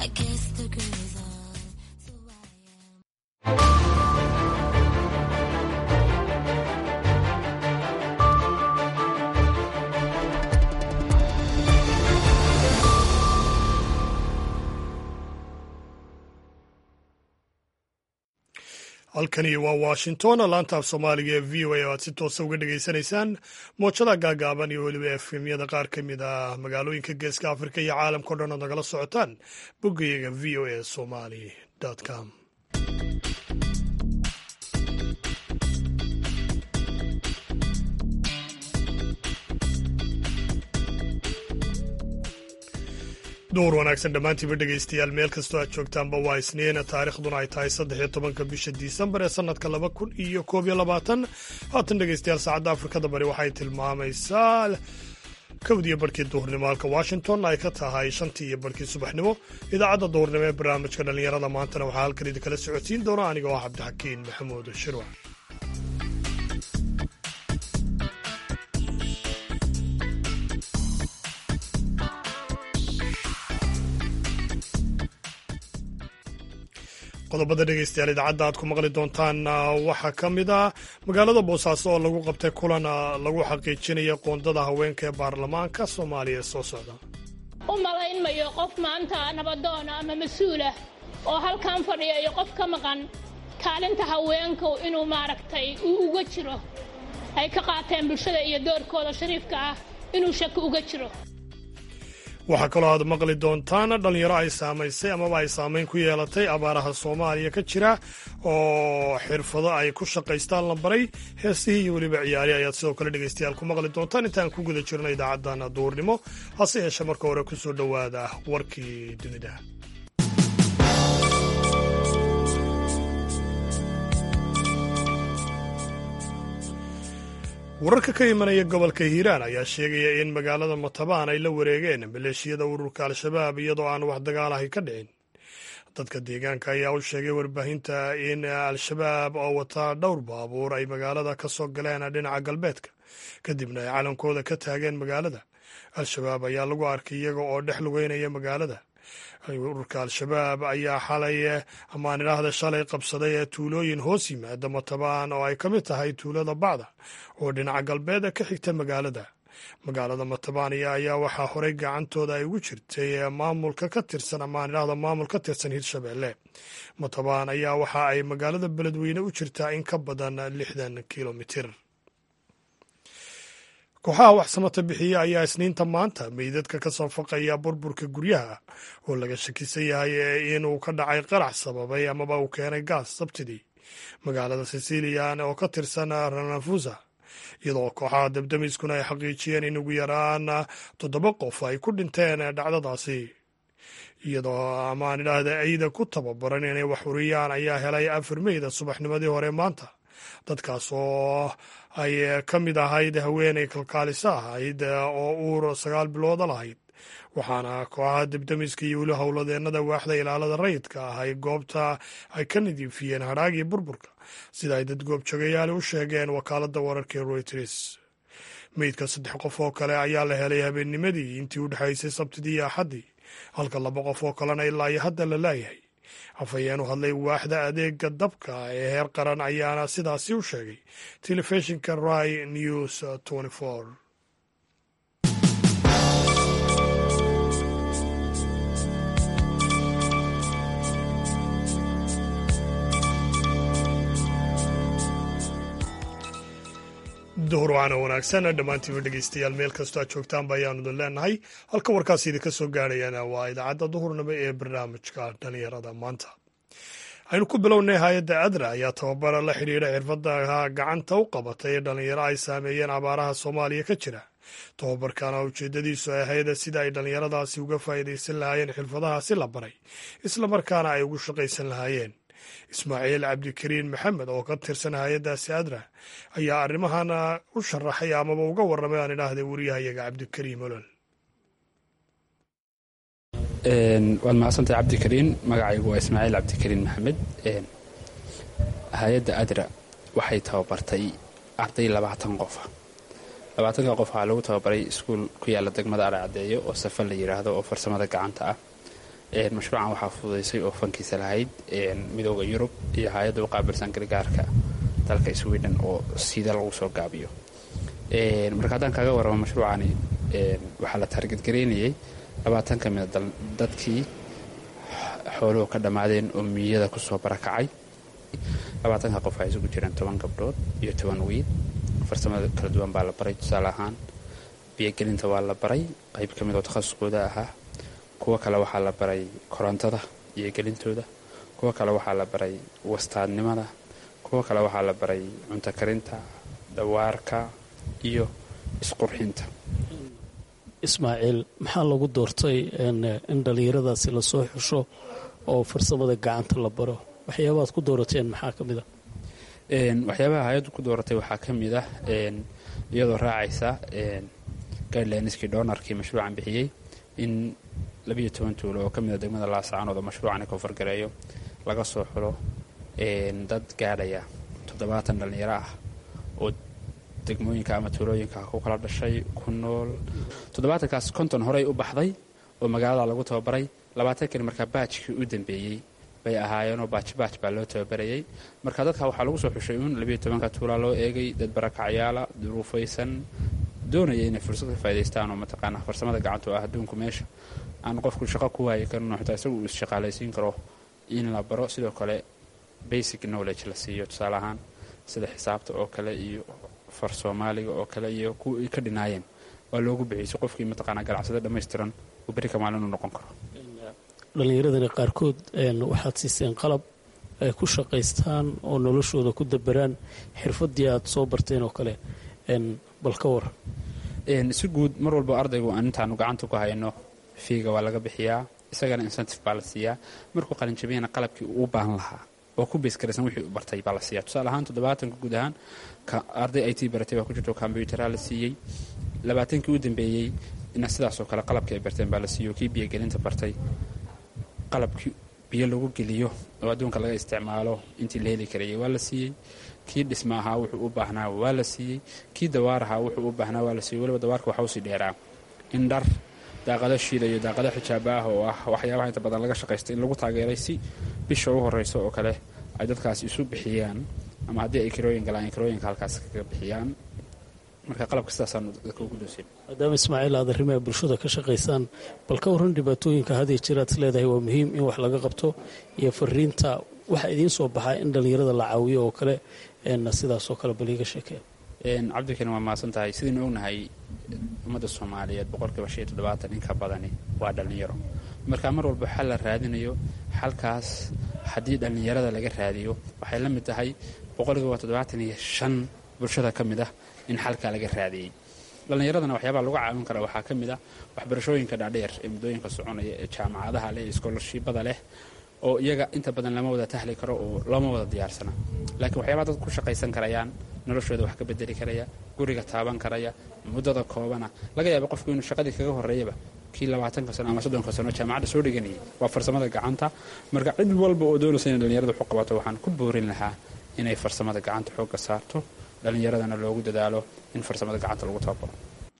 halkani waa washington laanta af soomaaliga ee v o a oo aad si toosa uga dhegaysanaysaan moojada gaagaaban iyo weliba efemyada qaar ka mid ah magaalooyinka geeska afrika iyo caalamka o dhan ood nagala socotaan boggayaga v o a somali com duur wanaagsan dhammaantiiba dhegaystayaal meel kastoo aad joogtaanba waa isniina taarikhduna ay tahay saddex iyo tobanka bisha disembar ee sannadka laba kun iyo koob iyo labaatan haatan dhegaystayaal saacadda afrikada bari waxay tilmaamaysaa kowdiyo barhkii duhurnimo halka washington ay ka tahay shantii iyo barhkii subaxnimo idaacadda duhurnimo ee barnaamijka dhallinyarada maantana waxaa halkan idin kala socodsiin doona aniga oo cabdixakiin maxamuud shirwac qodobada dhegeystayaal idaacadda aad ku maqli doontaan waxaa ka mid ah magaalada boosaaso oo lagu qabtay kulan lagu xaqiijinaya qoondada haweenka ee baarlamaanka soomaaliya ee soo socda u malaynmayo qof maanta nabadoona ama mas-uulah oo halkan fadhiya iyo qof ka maqan kaalinta haweenku inuu maaragtay uu uga jiro ay ka qaateen bulshada iyo doorkooda shariifka ah inuu shaki uga jiro waxaa kaloo aad maqli doontaan dhallinyaro ay saamaysay amaba ay saamayn ku yeelatay abaaraha soomaaliya ka jira oo xirfado ay ku shaqaystaan la baray heesihii iyo weliba ciyaari ayaad sidoo kale dhegaystayaal ku maqli doontaan intaan ku guda jirno idaacaddan duurnimo hase yeeshe marka hore ku soo dhowaada warkii dunida wararka ka imanaya gobolka hiiraan ayaa sheegaya in magaalada matabaan ay la wareegeen maleeshiyada ururka al-shabaab iyadoo aan wax dagaalahay ka dhicin dadka deegaanka ayaa u sheegay warbaahinta in al-shabaab oo wataa dhowr baabuur ay magaalada ka soo galeen dhinaca galbeedka kadibna ay calankooda ka taageen magaalada al-shabaab ayaa lagu arkay iyaga oo dhex lugeynaya magaalada ururka al-shabaab ayaa xalay amaan idhaahda shalay qabsaday ee tuulooyin hoos yimaada matabaan oo ay ka mid tahay tuulada bacda oo dhinaca galbeed ka xigta magaalada magaalada matabaaniya ayaa waxaa horey gacantooda ay ugu jirtay maamulka ka tirsan amaan idhaahda maamul ka tirsan hirshabeelle matabaan ayaa waxa ay magaalada beledweyne u jirtaa in ka badan lixdan kilomitir kooxaha waxsamata bixiya ayaa isniinta maanta meydadka ka soo faqaya burburka guryaha oo laga shakisan yahay inuu ka dhacay qarax sababay amaba uu keenay gaas sabtidii magaalada sicilian oo ka tirsan ranafusa iyadoo kooxaha dabdamiskuna ay xaqiijiyeen in ugu yaraan toddoba qof ay ku dhinteen dhacdadaasi iyadoo amaan idhaahda ciida ku tababaran inay wax uriyaan ayaa helay afar meyda subaxnimadii hore maanta dadkaas oo ay ka mid ahayd haweenay kalkaaliso ahayd oo uur sagaal bilooda lahayd waxaana kooxaha debdemiska iyo weli howladeennada waaxda ilaalada rayidka ah ay goobta ay ka nadiifiyeen hadhaagii burburka sida ay dad goobjoogayaali u sheegeen wakaaladda wararka ee royters meydka saddex qof oo kale ayaa la helay habeennimadii intii u dhexaysay sabtidii iyo axaddii halka laba qof oo kalena ilaa iyo hadda la laayahay afhayeen u hadlay waaxda adeega dabka ee heer qaran ayaana sidaasi u sheegay telefishinka rai news duhur waana wanaagsan dhammaantiiba dhegeystayaal meel kastoo aad joogtaanba ayaanu idin leenahay halka warkaasi idinka soo gaarayana waa idaacadda duhurnimo ee barnaamijka dhalinyarada maanta aynu ku bilownay hay-adda adra ayaa tababara la xidhiidha xirfadaha gacanta u qabatay ee dhallinyaro ay saameeyeen abaaraha soomaaliya ka jira tababarkana ujeeddadiisu ay ahayd sida ay dhallinyaradaasi uga faa'iidaysan lahaayeen xirfadahaasi la baray islamarkaana ay ugu shaqaysan lahaayeen ismaaciil cabdikariin maxamed oo ka tirsan hay-addaasi adra ayaa arrimahan u sharaxay amaba uga warramay aan idhaahday wariyahayaga cabdikariim olol waad mahadsantahay cabdikariin magacaygu waa ismaaciil cabdikariin maxamed hay-adda adra waxay tababartay arday labaatan qofa labaatanka qof waxaa lagu tababaray iskuul ku yaalla degmada aracaddeeyo oo safa la yidhaahdo oo farsamada gacanta ah mashruucan waxaa fududaysay oo fankiisa lahayd midooda yurub iyo hay-adda u qaabilsan gargaarka dalka sweden oo sida lagu soo gaabiyo marka haddaan kaaga waramo mashruucani waxaa la taargadgaraynayay labaatan ka mida dadkii xooluhu ka dhammaadeen oo miyada kusoo barakacay labaatanka qof waxay isugu jireen toban gabdhood iyo toban wiil farsamada kala duwan baa la baray tusaale ahaan biyogelinta waa la baray qayb ka mid oo takhasuskooda ahaa kuwo kale waxaa la baray korontada iyo gelintooda kuwo kale waxaa la baray wastaadnimada kuwo kale waxaa la baray cunto karinta dawaarka iyo isqurxinta ismaaciil maxaa lagu doortay in dhallinyaradaasi lasoo xusho oo farsamada gacanta la baro waxyaabaad ku doorateen maxaa ka mid a waxyaabaha hay-addu ku dooratay waxaa ka mid ah iyadoo raacaysa guidelineskii doonarkii mashruucan bixiyey in labiyo toban tuulo oo ka mida degmada laascaanood oo mashruucani koonfurgareeyo laga soo xulo dad gaadhaya toddobaatan dhallinyaro ah oo degmooyinka ama tuulooyinka ku kala dhashay ku nool toddobaatankaas konton horey u baxday oo magaalada lagu tababaray labaatankani markaa baajkii u dambeeyey bay ahaayeenoo baajbaaj baa loo tababarayay marka dadka waxaa lagu soo xushay uun labiyo tobanka tuulaa loo eegay dad barakacyaala duruufaysan doonaya inay fursad ka faa'idaystaan oo mataqaanaa farsamada gacanta oo ah adduunku meesha aan qofku shaqo ku waayi karin oo xitaa isagu uu isshaqaalaysiin karo in la baro sidoo kale basic knowledge la siiyo tusaale ahaan sida xisaabta oo kale iyo far soomaaliga oo kale iyo kuwa ay ka dhinaayeen waa loogu bixiyay si qofkii mataqaanaa ganacsada dhammaystiran uu berri ka maalin u noqon karo dhallinyaradani qaarkood waxaad siiseen qalab ay ku shaqaystaan oo noloshooda ku dabaraan xirfadii aad soo barteen oo kale bal ka war si guud mar walba ardaygu aan intaanu gacanta ku hayno fiiga waa laga bixiyaa isagana incentive baa la siiyaa markuu qalinjabiyana qalabkii uu u baahan lahaa oo ku beyskaraysan wixii u bartay baa la siiya tusaale ahaan toddobaatanka guud ahaan arday i t baratay baa ku jirto kombyuutaraa la siiyey labaatankii u dambeeyey ina sidaasoo kale qalabkii ay barteen baa la siiyo kii biyogelinta bartay qalabkii biyo lagu geliyo oo adduunka laga isticmaalo intii la heli karayay waa la siiyey kii dhisma ahaa wuxuu u baahnaa waa la siiyey kii dawaar ahaa wuxuu u baahnaa waa la siiyey weliba dawaarka waxaa usii dheeraa in dhar daaqado shiida iyo daaqado xijaaba ah oo ah waxyaabaha inta badan laga shaqaystay in lagu taageeray si bisha u horeyso oo kale ay dadkaas isu bixiyaan ama haddii ay kirooyin galaan ay kirooyinka halkaas kaga bixiyaan marka qalabka sidaasaanu dadka ugu dooseen maadaama ismaaciil aad arrimaha bulshada ka shaqaysaan bal ka warran dhibaatooyinka hadii jiraad is leedahay waa muhiim in wax laga qabto iyo fariinta waxaa idiin soo baxaa in dhallinyarada la caawiyo oo kale sidaasoo kale bal iiga sheekeen cabdikani waa mahadsan tahay sidaynu ognahay ummadda soomaaliyeed boqolkiiba shan iyo toddobaatan in ka badani waa dhallinyaro marka mar walba xal la raadinayo xalkaas haddii dhallinyarada laga raadiyo waxay la mid tahay boqolkiiba toddobaatan iyo shan bulshada ka mid ah in xalkaa laga raadiyey dhallinyaradana waxyaabaa lagu caawin kara waxaa ka mid ah waxbarashooyinka dhaadheer ee muddooyinka soconaya ee jaamacadaha leh ee iskoolarshibada leh oo iyaga inta badan lama wada tahli karo oo lama wada diyaarsana laakiin waxyaabaa dad ku shaqaysan karayaan noloshooda wax ka bedeli karaya guriga taaban karaya muddada koobana laga yaaba qofku inuu shaqadii kaga horeeyaba kii labaatanka sano ama soddonka sano jaamacadda soo dhiganayay waa farsamada gacanta marka cid walba oo doonaysa inay dhallinyarada wax u qabato waxaan ku boorin lahaa inay farsamada gacanta xoogga saarto dhallinyaradana loogu dadaalo in farsamada gacanta lagu tababaro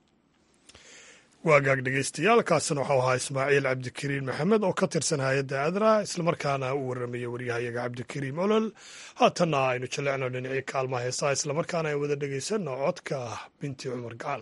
waagaag dhegeystayaal kaasina waxau ahaa ismaaciil cabdikariin maxamed oo ka tirsan hay-adda adra islamarkaana uu warramaya waryahayaga cabdikariim olol haatanna aynu jallecno dhinacii kaalmaha heesaha islamarkaana ay wada dhegeysanno codka binti cumar gacal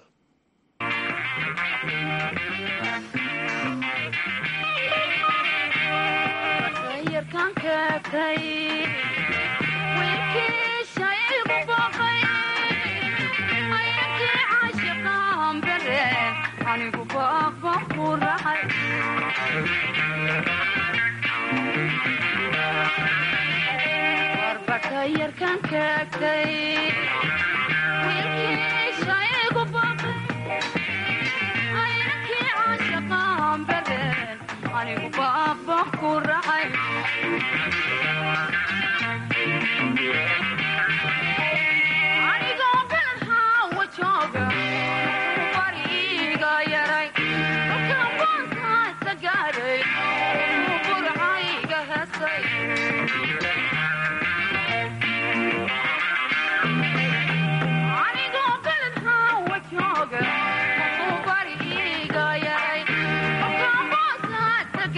Got it.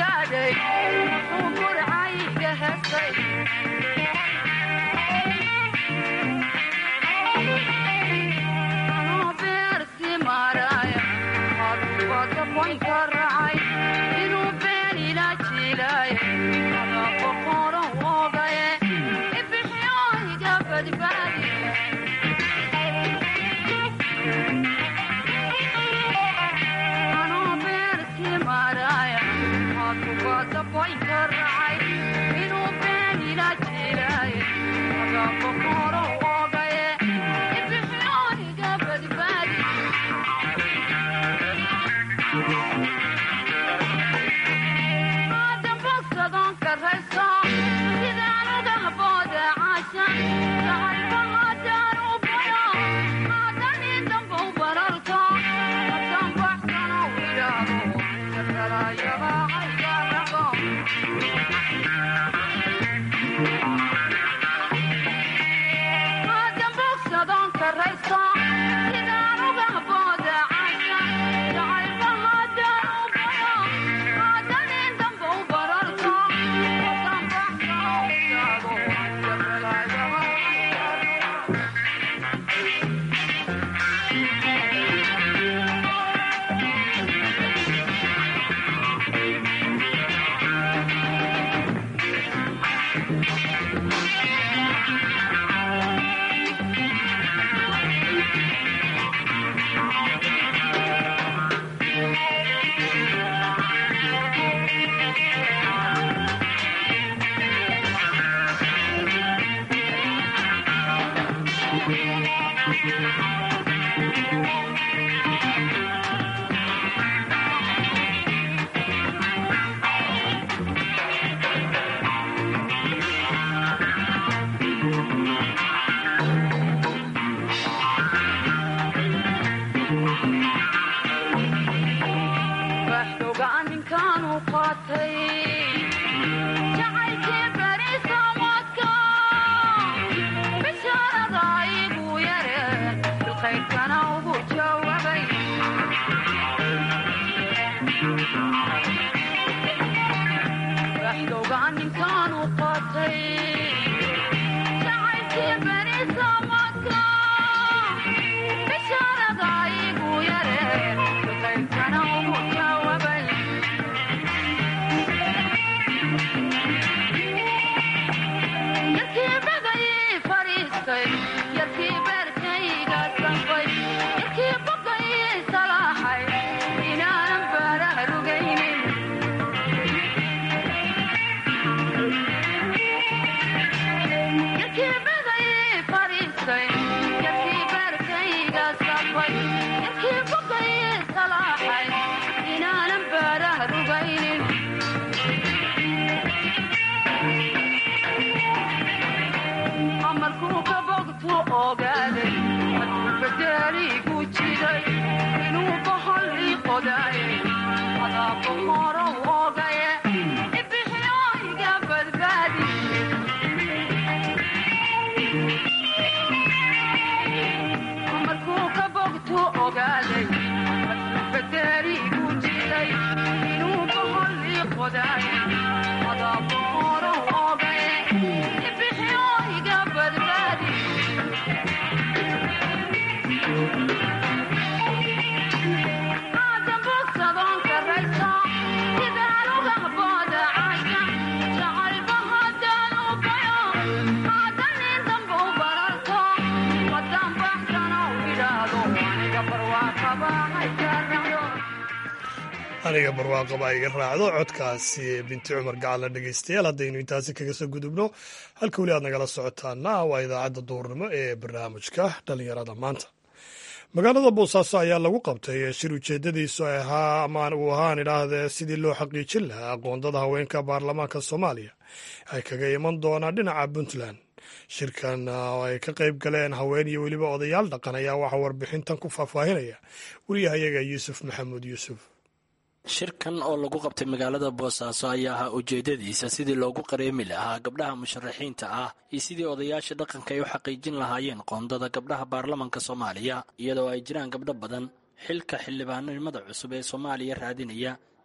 aniga barwaaqaba iga raacdo codkaasi binti cumar gacalla dhegaystayaal haddaynu intaasi kaga soo gudubno halka weli aad nagala socotaana waa idaacadda duurnimo ee barnaamijka dhallinyarada maanta magaalada boosaaso ayaa lagu qabtay shir ujeedadiisu ahaa ama uu ahaan idhaahdee sidii loo xaqiijin lahaa aqoondada haweenka baarlamaanka soomaaliya ay kaga iman doonaan dhinaca puntland shirkan oo ay ka qayb galeen haween iyo weliba odayaal dhaqan ayaa waxaa warbixintan ku faahfaahinaya wariyahayaga yuusuf maxamuud yuusuf shirkan oo lagu qabtay magaalada boosaaso ayaa ahaa ujeedadiisa sidii loogu qareemi lahaa gabdhaha musharaxiinta ah iyo sidii odayaasha dhaqanka ay u xaqiijin lahaayeen qoondada gabdhaha baarlamanka soomaaliya iyadoo ay jiraan gabdho badan xilka xildhibaanimada cusub ee soomaaliya raadinaya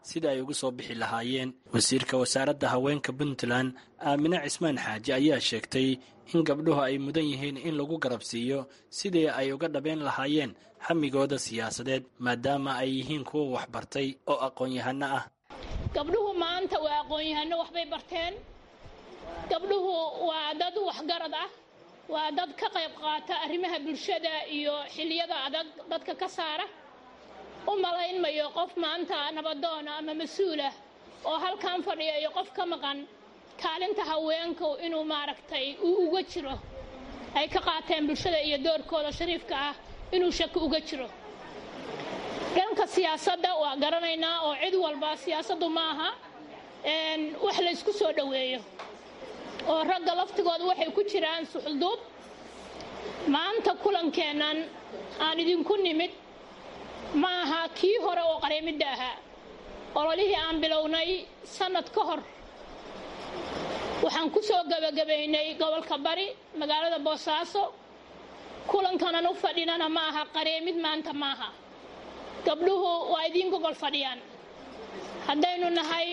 sida ay uga soo bixi lahaayeen wasiirka wasaaradda haweenka puntland aamine cismaan xaaji ayaa sheegtay in gabdhuhu ay mudan yihiin in lagu garabsiiyo sidii ay uga dhabeen lahaayeen hamigooda siyaasadeed maadaama ay yihiin kuwa waxbartay oo aqoon-yahano ah gabdhuhu maanta waa aqoon-yahano waxbay barteen gabdhuhu waa dad waxgarad ah waa dad ka qayb qaata arrimaha bulshada iyo xiliyada adag dadka ka saara u malayn mayo qof maanta nabadoona ama mas-uulah oo halkan fadhiya iyo qof ka maqan kaalinta haweenku inuu maaragtay uu uga jiro ay ka qaateen bulshada iyo doorkooda shariifka ah inuu shaki uga jiro dhanka siyaasadda waa garanaynaa oo cid walba siyaasaddu maaha wax laysku soo dhoweeyo oo ragga laftigooda waxay ku jiraan suxulduub maanta kulankeennan aan idinku nimid ma aha kii hore oo qareemidda ahaa ololihii aan bilownay sannad ka hor waxaan ku soo gebagabaynay gobolka bari magaalada boosaaso kulankanan u fadhinana ma aha qareemid maanta maaha gabdhuhu waa idiin gogol fadhiyaan haddaynu nahay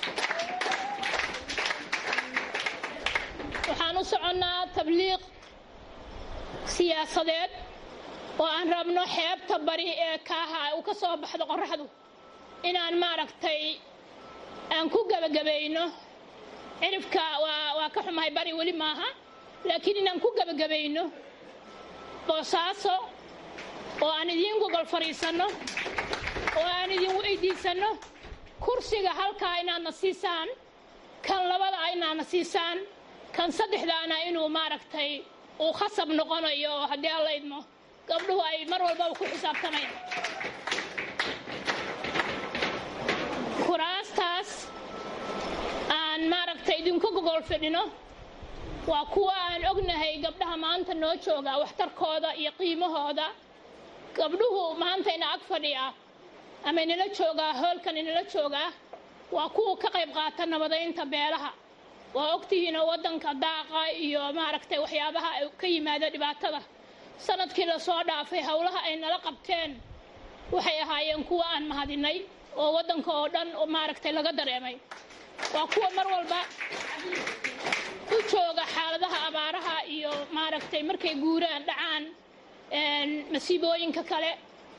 waxaan u soconnaa tabliiq siyaasadeed oo aan rabno xeebta bari ee kaaha uu ka soo baxdo qorraxdu inaan maaragtay aan ku gebagabayno cirifka waa ka xumahay bari weli maaha laakiin inaan ku gebagabayno boosaaso oo aan idiin gogol fadhiisanno oo aan idin weydiisanno kursiga halkaa inaadna siisaan kan labada a inaadna siisaan kan saddexdaana inuu maaragtay uu khasab noqonayo oo haddii alla idmo gabdhuhu ay mar walbaba ku xisaabtamayaan kuraastaas aan maaragtay idinku gogol fidhino waa kuwa aan ognahay gabdhaha maanta noo jooga waxtarkooda iyo qiimahooda gabdhuhu maantayna ag fadhiya ama inala joogaa hoolkan inala joogaa waa kuwa ka qayb qaata nabadaynta beelaha waa ogtihiinoo waddanka daaqa iyo maaragtay waxyaabaha ka yimaada dhibaatada sanadkii lasoo dhaafay howlaha ay nala qabteen waxay ahaayeen kuwa aan mahadinay oo waddanka oo dhan maaragtay laga dareemay waa kuwa mar walba u jooga xaaladaha abaaraha iyo maaragtay markay guuraan dhacaan masiibooyinka kale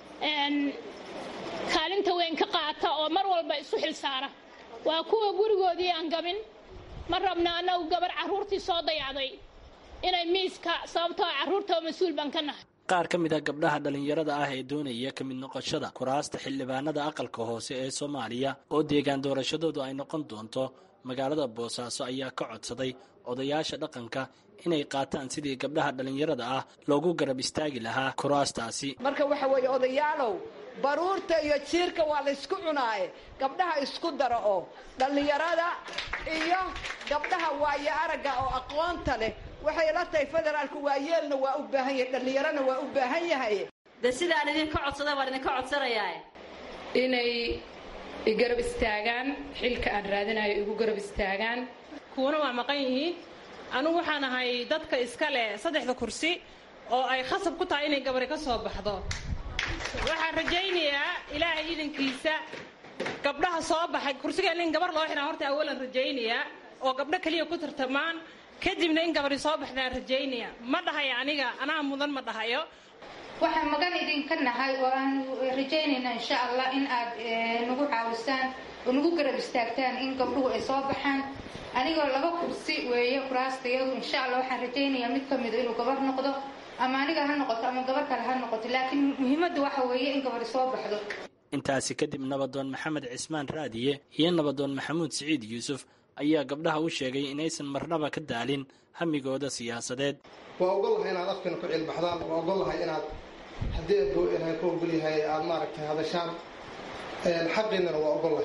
kaalinta weyn ka qaata oo mar walba isu xil saara waa kuwa gurigoodii aan gabin ma rabna annagu gabar carruurtii soo dayacday inay miiska sababtoo carruurta oo mas-uul baan ka nahay qaar ka mid a gabdhaha dhallinyarada ah ee doonaya ka mid noqoshada kuraasta xildhibaanada aqalka hoose ee soomaaliya oo deegaan doorashadoodu ay noqon doonto magaalada boosaaso ayaa ka codsaday odayaasha dhaqanka inay qaataan sidii gabdhaha dhallinyarada ah loogu garab istaagi lahaa kuraastaasi marka waxa weeye odayaalow baruurta iyo jiirka waa laysku cunaaye gabdhaha isku dara oo dhallinyarada iyo gabdhaha waayo aragga oo aqoonta leh waxay la tahay federaalku waayeelna waa u baahan yahay dhallinyarona waa u baahan yahay de sidaan idinka codsada waan idinka codsanayaa inay igarab istaagaan xilka aan raadinayo igu garab istaagaan kuwana waa maqan yihiin anugu waxaan ahay dadka iska leh saddexda kursi oo ay khasab ku tahay inay gabari ka soo baxdo waxaan rajaynayaa ilaahay idankiisa gabdhaha soo baxay kursigeena in gabar loo xidhaa horta awalan rajaynayaa oo gabdho keliya ku tartamaan kadibna in gabari soo baxdaan rajaynaya ma dhahayo aniga anaa mudan ma dhahayo waxaan magan idinka nahay oo aan rajaynaynaa insha allah in aad nagu caawisaan oo nagu garab istaagtaan in gabdhuhu ay soo baxaan anigoo laba kursi weeye kuraastayadu insha allah waxaan rajaynayaa mid ka mida inuu gabar noqdo ama aniga ha noqoto ama gabar kale ha noqoto laakiin muhiimadda waxa weeye in gabari soo baxdo intaasi kadib nabadoon maxamed cismaan raadiye iyo nabadoon maxamuud siciid yuusuf ayaa gabdhaha u sheegay inaysan marnaba ka daalin hamigooda siyaasadeed waa ogolahay inaad afkana ku cilbaxdaan waa ogolahay inaad haddii aad ku ogolyahay aada maaragtay hadashaan xaqiinana waa ogolahay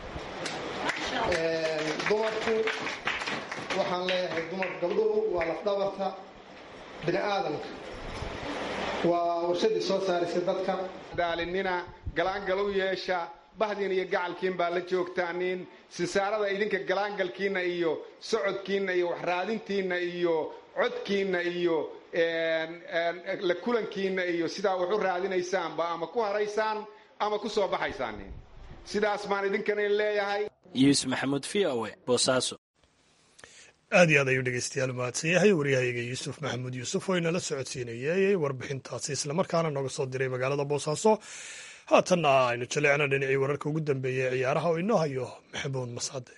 dumarku waxaan leeyahay dumar gabdhuhu waa lafdhabarta bini aadamka waa warshadii soo saaraysa dadka daalinina galaangal u yeesha bahdiin iyo gacalkiin baa la joogtaanin sisaarada idinka galaangalkiinna iyo socodkiinna iyo waxraadintiinna iyo codkiinna iyo la kulankiinna iyo sidaa wax u raadinaysaanba ama ku haraysaan ama ku soo baxaysaan sidaas baan idinkana leeyahay yuusuf maxamuud v o e boosaaso aad iyo aad ayuu dhegeystayaal mahadsan yahay waryahayga yuusuf maxamuud yuusuf oo inala socodsiinayay warbixintaasi islamarkaana nooga soo diray magaalada boosaaso haatanna aynu jaleecna dhinacii wararka ugu dambeeya ee ciyaaraha oo inoo hayo maxamuud mascade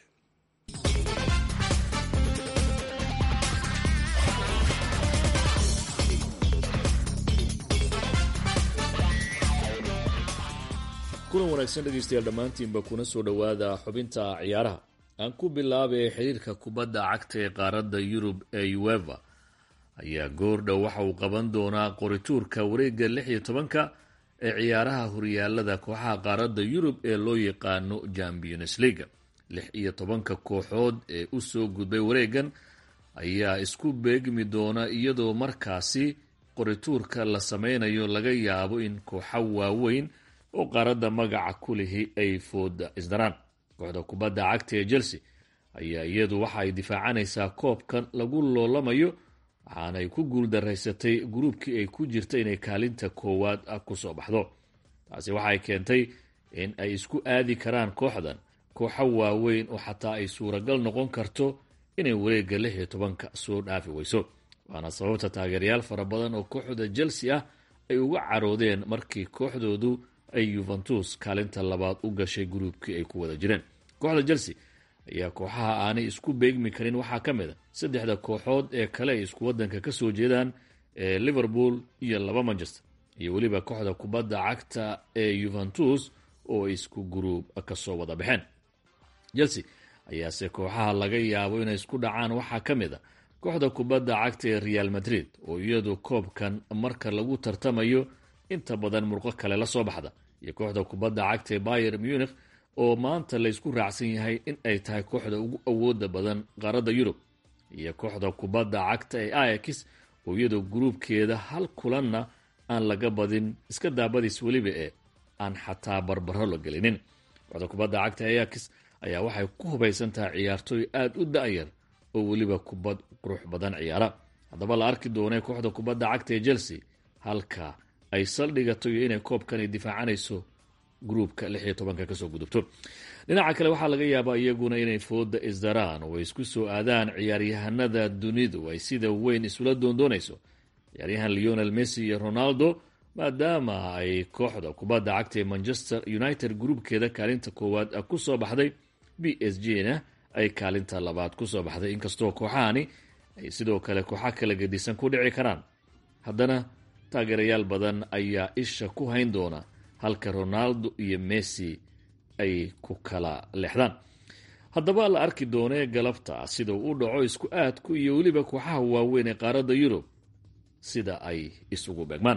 kulan wanaagsan dhegeystayaal dhammaantiinba kuna soo dhowaada xubinta ciyaaraha aan ku bilaabay xiriirka kubadda cagta ee qaaradda yurub ee ueva ayaa goordhow waxa uu qaban doonaa qorituurka wareegga lix iyo tobanka ee ciyaaraha horyaalada kooxaha qaaradda yurub ee loo yaqaano champions leaga lix iyo tobanka kooxood ee usoo gudbay wareegan ayaa isku beegmi doona iyadoo markaasi qorituurka la sameynayo laga yaabo in kooxa waaweyn oo qaaradda magaca ku lihi ay fooda isdaraan kooxda kubadda cagta ee chelsea ayaa iyadu waxa ay difaacanaysaa koobkan lagu loolamayo waxaanay ku guuldaraysatay gruubkii ay ku jirta inay kaalinta koowaad kusoo baxdo taasi waxay keentay in ay isku aadi karaan kooxdan kooxo waaweyn oo xataa ay suuragal noqon karto inay wareegga lix iyo tobanka soo dhaafi weyso waana sababta taageerayaal fara badan oo kooxda chelsea ah ay uga caroodeen markii kooxdoodu ay yuventus kaalinta labaad u gashay gruubkii ay ku wada jireen kooxda chelsea ayaa kooxaha aanay isku beegmi karin waxaa ka mid a saddexda kooxood ee kale ay isku wadanka ka soo jeedaan ee liverpool iyo laba manchester iyo weliba kooxda kubadda cagta ee yuventus oo isku gruub kasoo wada baxeen chelsea ayaase kooxaha laga yaabo inay isku dhacaan waxaa ka mid a kooxda kubadda cagta ee real madrid oo iyadu koobkan marka lagu tartamayo inta badan murqo kale la soo baxda iyo kooxda kubadda cagta ee bayer munich oo maanta laysku raacsan yahay in ay tahay kooxda ugu awooda badan qaaradda yurub iyo kooxda kubadda cagta ee ayax oo iyadoo gruubkeeda hal kulanna aan laga badin iska daabadiis weliba ee aan xataa barbaro la gelinin kooxda kubadda cagta ee ayax ayaa waxay ku hubaysan tahay ciyaartooy aada u da-yar oo weliba kubad qurux badan ciyaara haddaba la arki doonay kooxda kubadda cagta ee chelsea halka ay saldhigato iyo inay koobkani difaacanayso gruubka lix iyo tobanka kasoo gudubto dhinaca kale waxaa laga yaabaa iyaguna inay fooda isdaraan oo ay isku soo aadaan ciyaaryahanada dunidu ay sida weyn isula doondoonayso ciyaaryahan leonel messi iyo ronaldo maadaama ay kooxda kubadda cagta ee manchester united gruubkeeda kaalinta koowaad kusoo baxday b s g na ay kaalinta labaad kusoo baxday inkastoo kooxahani ay sidoo kale kooxa kala gedisan ku dhici karaan haddana taageerayaal badan ayaa isha ku hayn doona halka ronaldo iyo messi ay ku kala leexdaan haddaba la arki doonee galabta sida uu u dhaco isku aadku iyo weliba kooxaha waaweyn ee qaaradda yurub sida ay isugu beegmaan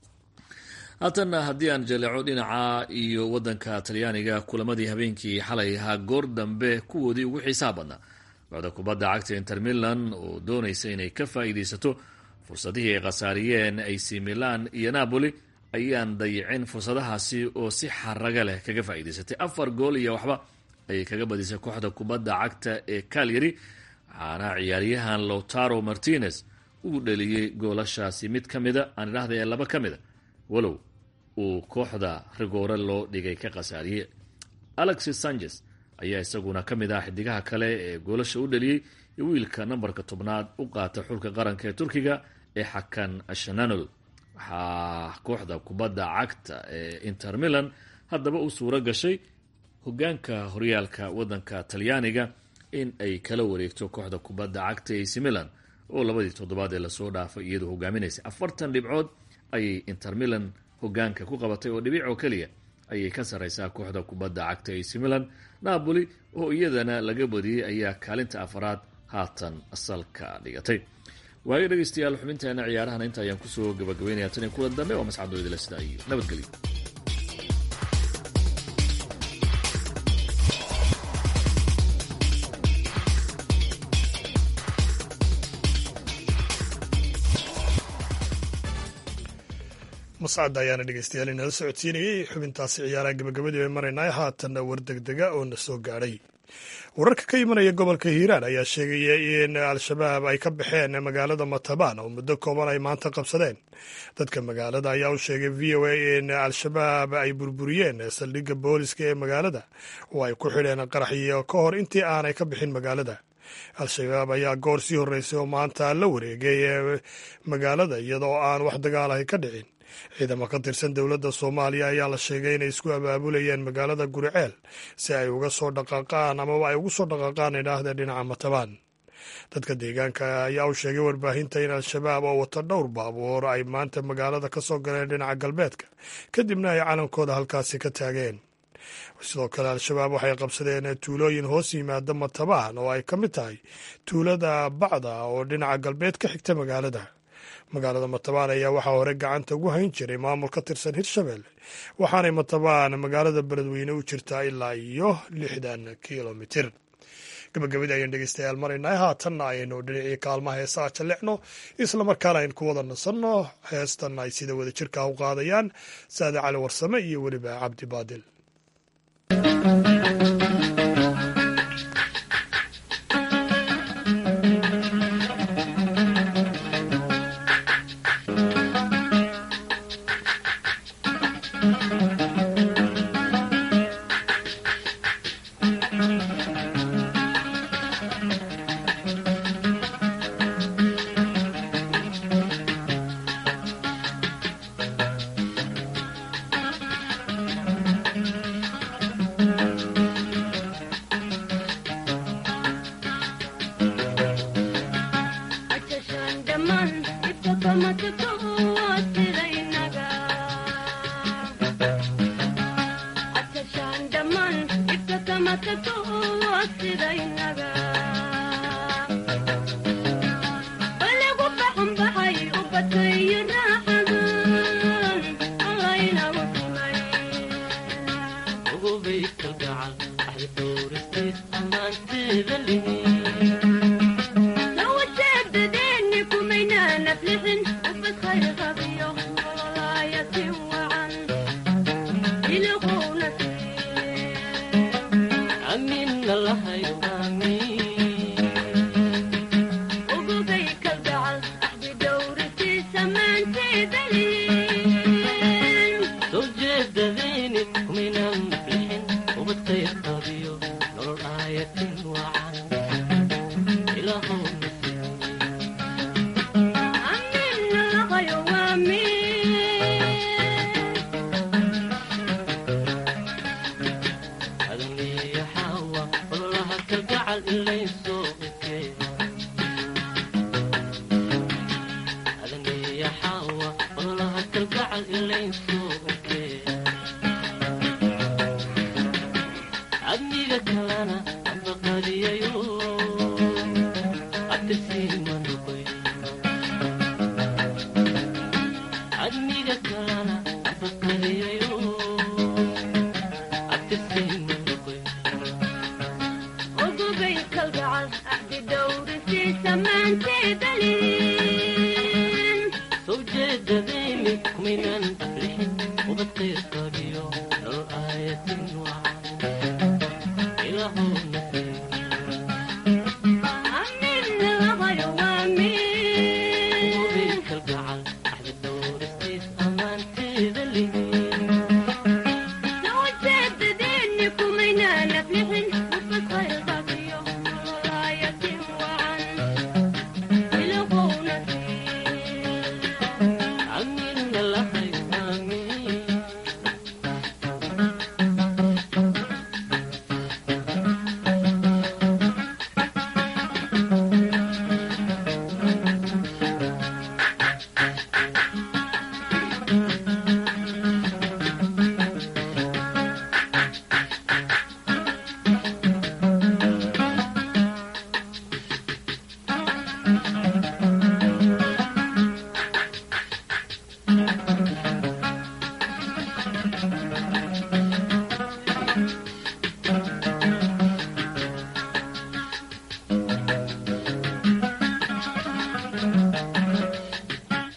haatanna haddii aan jaleeco dhinaca iyo wadanka talyaaniga kulamadii habeenkii xalay ahaa goor dambe kuwoodii ugu xiisaha badnaa kooxda kubadda cagta inter milan oo doonaysa inay ka faa'iidaysato fursadihii ay khasaariyeen ac milan iyo napoli ayaan dayicin fursadahaasi oo si xaraga leh kaga faa'iidaysatay afar gool iyo waxba ayay kaga badisay kooxda kubadda cagta ee calyary waxaana ciyaaryahan lowtaro martinez uu dhaliyey goolashaasi mid ka mida aan idhahda ee laba ka mida walow uu kooxda rigoore loo dhigay ka khasaariyey alexis sanchez ayaa isaguna ka mid ah xidigaha kale ee goolasha u dhaliyey iyo wiilka nambarka tobnaad u qaata xulka qaranka ee turkiga ee xakan shananol waxaa kooxda kubadda cagta ee inter milan haddaba u suuro gashay hogaanka horyaalka wadanka talyaaniga in ay kala wareegto kooxda kubadda cagta ac milan oo labadii toddobaad ee lasoo dhaafay iyadoo hogaaminaysay afartan dhibcood ayay inter milan hogaanka ku qabatay oo dhibic oo keliya ayay ka sarreysaa kooxda kubadda cagta ac milan napoli oo iyadana laga badiyey ayaa kaalinta afaraad haatan salka dhigatay waayo dhegeystayaal xubinteena ciyaarahana inta ayaan kusoo gabagabeynaya tan iyo kulan dambe oo mascadooydila sidaa iyo nabadgelyo mascadda ayaana dhegeystayaal inala socodsiinayay xubintaasi ciyaaraha gabagabadii bay maraynaa haatanna war degdega oo na soo gaadhay wararka ka imanaya gobolka hiiraan ayaa sheegaya in al-shabaab ay ka baxeen magaalada matabaan oo muddo kooban ay maanta qabsadeen dadka magaalada ayaa u sheegay v o a in al-shabaab ay burburiyeen saldhigga booliska ee magaalada oo ay ku xidheen qaraxyo ka hor intii aanay ka bixin magaalada al-shabaab ayaa goor sii horreysay oo maanta la wareegay magaalada iyadoo aan wax dagaalahay ka dhicin ciidamo ka tirsan dowladda soomaaliya ayaa la sheegay inay isku abaabulayeen magaalada guriceel si ay uga soo dhaqaaqaan amaba ay ugu soo dhaqaaqaan idhaahda dhinaca matabaan dadka deegaanka ayaa u sheegay warbaahinta in al-shabaab oo wata dhowr baabuur ay maanta magaalada ka soo galeen dhinaca galbeedka kadibna ay calankooda halkaasi ka taageen sidoo kale al-shabaab waxay qabsadeen tuulooyin hoos yimaada matabaan oo ay ka mid tahay tuulada bacda oo dhinaca galbeed ka xigta magaalada magaalada matabaan ayaa waxaa hore gacanta ugu hayn jiray maamul ka tirsan hirshabelle waxaanay matabaan magaalada beledweyne u jirtaa ilaa iyo lixdan kilomitir gabagabadii ayaan dhegeystayaal maraynaa haatanna ayaynu dhinacii kaalmaha heesaha jallicno islamarkaana aynu ku wada nasanno heestan ay sida wada jirka u qaadayaan saade cali warsame iyo weliba cabdi baadil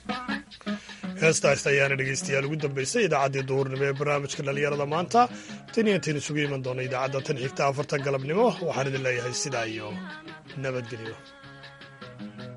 heestaas ayaana dhegeystayaal ugu dambeysay idaacaddii duhurnimo ee barnaamijka dhallinyarada maanta tan iyo intayn isugu iman doona idaacadda tan xigta afarta galabnimo waxaan idin leeyahay sidaa iyo nabadgelyo